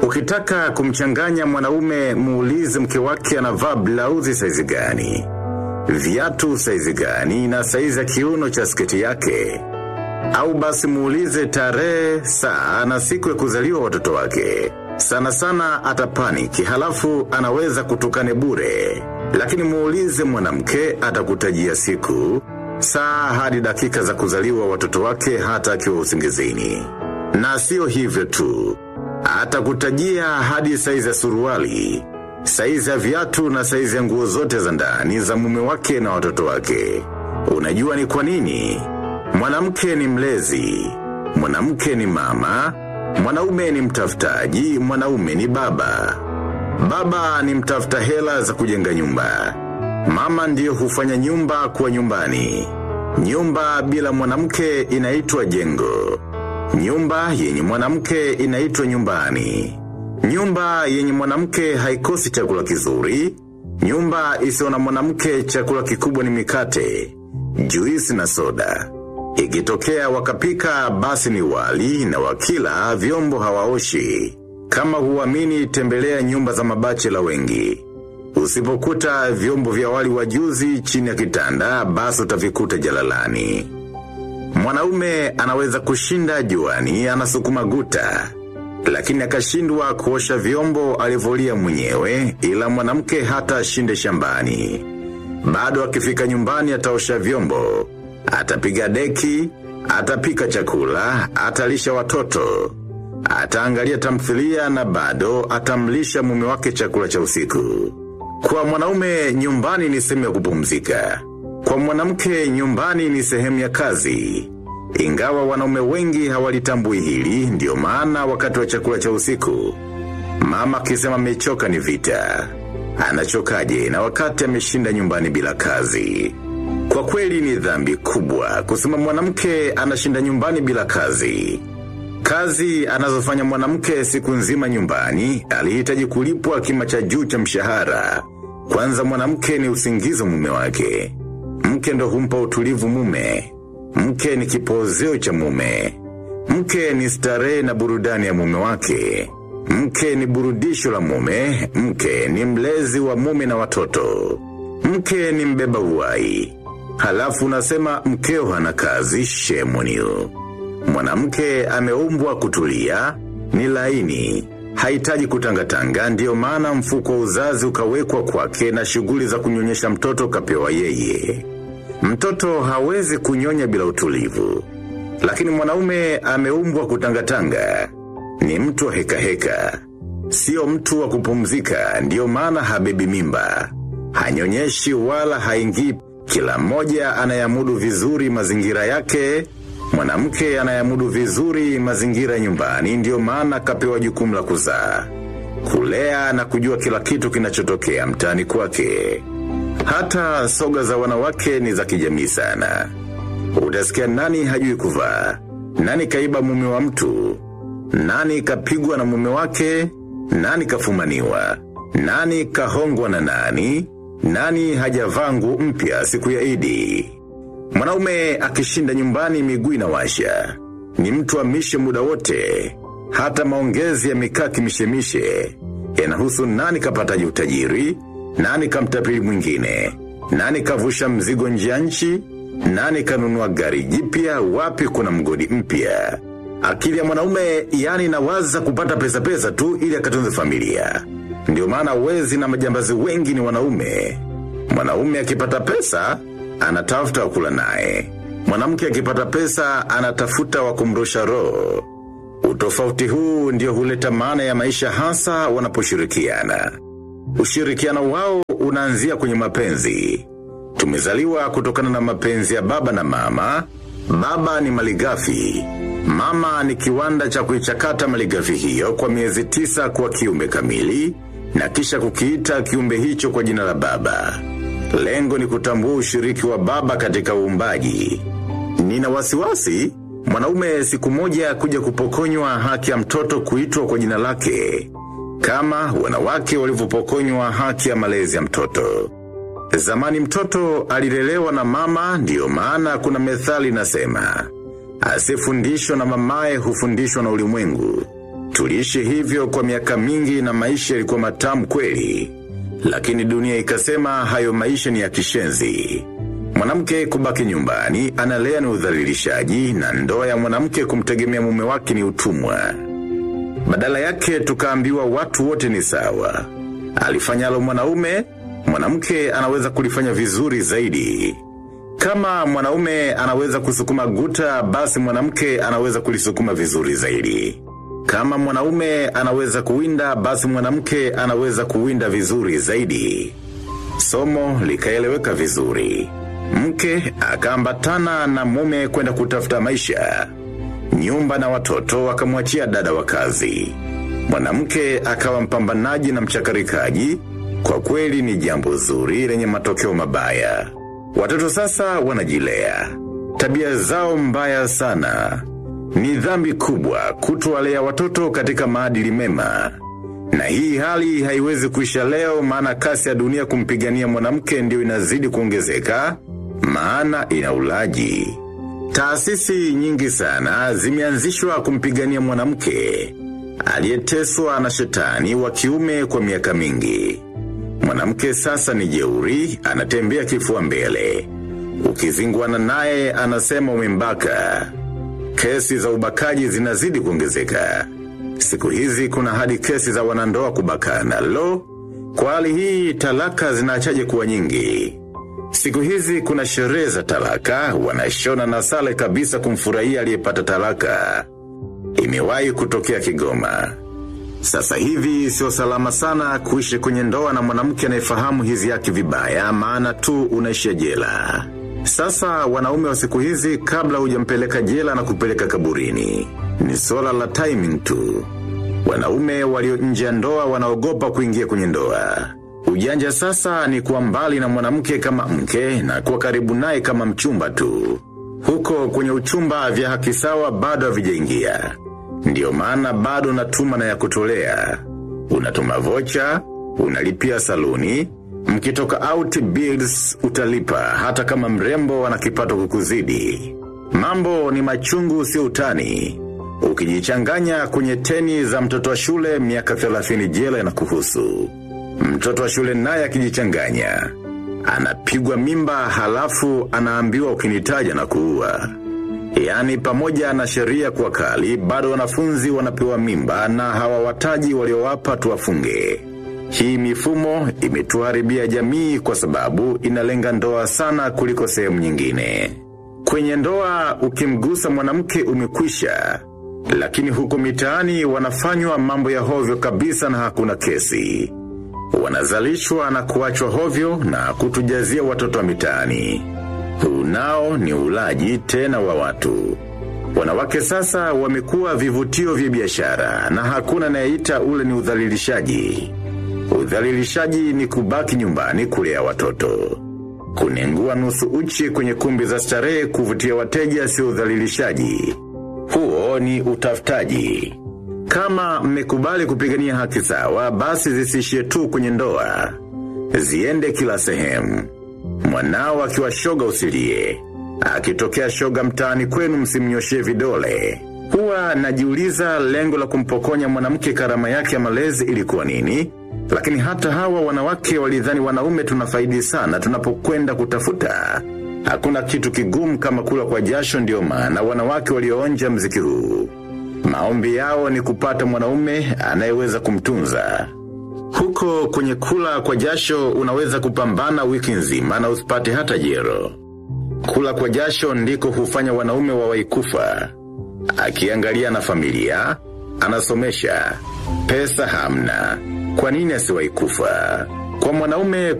Ukitaka kumchanganya mwanaume muulize mke wake anavaa blauzi saizi gani. Viatu saizi gani na saizi ya kiuno cha sketi yake. Au basi muulize tarehe, saa na siku ya kuzaliwa watoto wake. Sana sana atapaniki halafu anaweza kutukane bure. Lakini muulize mwanamke atakutajia siku, saa hadi dakika za kuzaliwa watoto wake hata akiwa usingizini. Na sio hivyo tu. Atakutajia hadi saizi ya suruali, saizi ya viatu na saizi ya nguo zote za ndani za mume wake na watoto wake. Unajua ni kwa nini? Mwanamke ni mlezi, mwanamke ni mama, mwanaume ni mtafutaji, mwanaume ni baba. Baba ni mtafuta hela za kujenga nyumba. Mama ndiyo hufanya nyumba kuwa nyumbani. Nyumba bila mwanamke inaitwa jengo. Nyumba yenye mwanamke inaitwa nyumbani. Nyumba yenye mwanamke haikosi chakula kizuri. Nyumba isiyo na mwanamke chakula kikubwa ni mikate, juisi na soda. Ikitokea wakapika basi ni wali na wakila vyombo hawaoshi. Kama huamini tembelea nyumba za mabachela wengi. Usipokuta vyombo vya wali wajuzi chini ya kitanda basi utavikuta jalalani. Mwanaume anaweza kushinda juani anasukuma guta. Lakini akashindwa kuosha vyombo alivolia mwenyewe ila mwanamke hata ashinde shambani. Bado akifika nyumbani ataosha vyombo. Atapiga deki, atapika chakula, atalisha watoto. Ataangalia tamthilia na bado atamlisha mume wake chakula cha usiku. Kwa mwanaume nyumbani ni sehemu ya kupumzika. Kwa mwanamke nyumbani ni sehemu ya kazi. Ingawa wanaume wengi hawalitambui hili, ndio maana wakati wa chakula cha usiku. Mama akisema amechoka ni vita. Anachokaje na wakati ameshinda nyumbani bila kazi. Kwa kweli ni dhambi kubwa kusema mwanamke anashinda nyumbani bila kazi. Kazi anazofanya mwanamke siku nzima nyumbani alihitaji kulipwa kima cha juu cha mshahara. Kwanza mwanamke ni usingizo mume wake. Mke ndo humpa utulivu mume. Mke ni kipozeo cha mume. Mke ni starehe na burudani ya mume wake. Mke ni burudisho la mume. Mke ni mlezi wa mume na watoto. Mke ni mbeba uwai. Halafu unasema mkeo hana kazi shemoniu. Mwanamke ameumbwa kutulia, ni laini, hahitaji kutangatanga ndiyo maana mfuko wa uzazi ukawekwa kwake na shughuli za kunyonyesha mtoto kapewa yeye. Mtoto hawezi kunyonya bila utulivu. Lakini mwanaume ameumbwa kutangatanga. Ni mtu wa heka heka. Sio mtu wa kupumzika, ndiyo maana habebi mimba. Hanyonyeshi wala haingii kila mmoja anayamudu vizuri mazingira yake, mwanamke anayamudu vizuri mazingira nyumbani ndiyo maana kapewa jukumu la kuzaa. Kulea na kujua kila kitu kinachotokea mtaani kwake. Hata soga za wanawake ni za kijamii sana. Utasikia nani hajui kuvaa, nani kaiba mume wa mtu, nani kapigwa na mume wake, nani kafumaniwa, nani kahongwa na nani, nani hajavaa nguo mpya siku ya idi. Mwanaume akishinda nyumbani miguu inawasha. Ni mtu amishe muda wote. Hata maongezi ya mikaki mishemishe. Yanahusu nani kapataji utajiri, nani kamtapili mwingine, nani kavusha mzigo nje ya nchi, nani kanunua gari jipya, wapi kuna mgodi mpya. Akili ya mwanaume yani inawaza kupata pesa pesa tu ili akatunze familia. Ndio maana wezi na majambazi wengi ni wanaume. Mwanaume akipata pesa, anatafuta wakula naye. Mwanamke akipata pesa, anatafuta wa kumrusha roho. Utofauti huu ndio huleta maana ya maisha hasa wanaposhirikiana. Ushirikiano wao unaanzia kwenye mapenzi. Tumezaliwa kutokana na mapenzi ya baba na mama. Baba ni maligafi. Mama ni kiwanda cha kuichakata maligafi hiyo kwa miezi tisa kwa kiumbe kamili na kisha kukiita kiumbe hicho kwa jina la baba. Lengo ni kutambua ushiriki wa baba katika uumbaji. Nina wasiwasi, mwanaume siku moja kuja kupokonywa haki ya mtoto kuitwa kwa jina lake. Kama wanawake walivyopokonywa haki ya malezi ya mtoto. Zamani mtoto alilelewa na mama ndiyo maana kuna methali nasema. Asifundishwa na mamaye hufundishwa na ulimwengu. Tuliishi hivyo kwa miaka mingi na maisha yalikuwa matamu kweli. Lakini dunia ikasema hayo maisha ni ya kishenzi. Mwanamke kubaki nyumbani analea ni udhalilishaji na ndoa ya mwanamke kumtegemea mume wake ni utumwa. Badala yake tukaambiwa watu wote ni sawa. Alifanyalo mwanaume, mwanamke anaweza kulifanya vizuri zaidi. Kama mwanaume anaweza kusukuma guta, basi mwanamke anaweza kulisukuma vizuri zaidi. Kama mwanaume anaweza kuwinda, basi mwanamke anaweza kuwinda vizuri zaidi. Somo likaeleweka vizuri. Mke akaambatana na mume kwenda kutafuta maisha. Nyumba na watoto wakamwachia dada wa kazi. Mwanamke akawa mpambanaji na mchakarikaji. Kwa kweli ni jambo zuri lenye matokeo mabaya. Watoto sasa wanajilea. Tabia zao mbaya sana. Ni dhambi kubwa kutowalea watoto katika maadili mema. Na hii hali haiwezi kuisha leo maana kasi ya dunia kumpigania mwanamke ndio inazidi kuongezeka, maana ina ulaji. Taasisi nyingi sana zimeanzishwa kumpigania mwanamke aliyeteswa na shetani wa kiume kwa miaka mingi. Mwanamke sasa ni jeuri, anatembea kifua mbele. Ukizingwana naye anasema umembaka. Kesi za ubakaji zinazidi kuongezeka. Siku hizi kuna hadi kesi za wanandoa kubakana. Lo, kwa hali hii talaka zinaachaje kuwa nyingi. Siku hizi kuna sherehe za talaka, wanashona na sale kabisa kumfurahia aliyepata talaka. Imewahi kutokea Kigoma. Sasa hivi sio salama sana kuishi kwenye ndoa na mwanamke anayefahamu hizi yake vibaya maana tu unaishia jela. Sasa wanaume wa siku hizi kabla hujampeleka jela na kupeleka kaburini. Ni swala la timing tu. Wanaume walio nje ya ndoa wanaogopa kuingia kwenye ndoa. Ujanja sasa ni kuwa mbali na mwanamke kama mke na kuwa karibu naye kama mchumba tu. Huko kwenye uchumba vya haki sawa bado havijaingia. Ndiyo maana bado unatuma na ya kutolea. Unatuma vocha, unalipia saluni, mkitoka out bills utalipa hata kama mrembo ana kipato kukuzidi. Mambo ni machungu sio utani. Ukijichanganya kwenye teni za mtoto wa shule miaka 30 jela na kuhusu. Mtoto wa shule naye akijichanganya. Anapigwa mimba halafu anaambiwa ukinitaja na kuua. Yaani pamoja na sheria kwa kali, bado wanafunzi wanapewa mimba na hawawataji waliowapa tuwafunge. Hii mifumo imetuharibia jamii kwa sababu inalenga ndoa sana kuliko sehemu nyingine. Kwenye ndoa ukimgusa mwanamke umekwisha, lakini huko mitaani wanafanywa mambo ya hovyo kabisa na hakuna kesi. Wanazalishwa na kuachwa hovyo na kutujazia watoto wa mitaani. Huu nao ni ulaji tena wa watu. Wanawake sasa wamekuwa vivutio vya biashara na hakuna anayeita ule ni udhalilishaji. Udhalilishaji ni kubaki nyumbani kulea watoto. Kunengua nusu uchi kwenye kumbi za starehe kuvutia wateja sio udhalilishaji. Huo ni utafutaji. Kama mmekubali kupigania haki sawa, basi zisishie tu kwenye ndoa. Ziende kila sehemu. Mwanao akiwa shoga usilie. Akitokea shoga mtaani kwenu msimnyoshie vidole. Huwa najiuliza lengo la kumpokonya mwanamke karama yake ya malezi ilikuwa nini? Lakini hata hawa wanawake walidhani wanaume tunafaidi sana tunapokwenda kutafuta. Hakuna kitu kigumu kama kula kwa jasho ndio maana wanawake walioonja mziki huu. Maombi yao ni kupata mwanaume anayeweza kumtunza. Huko kwenye kula kwa jasho unaweza kupambana wiki nzima na usipate hata jero. Kula kwa jasho ndiko hufanya wanaume wawahi kufa. Akiangalia na familia, anasomesha, pesa hamna. Kwa nini asiwahi kufa? Kwa mwanaume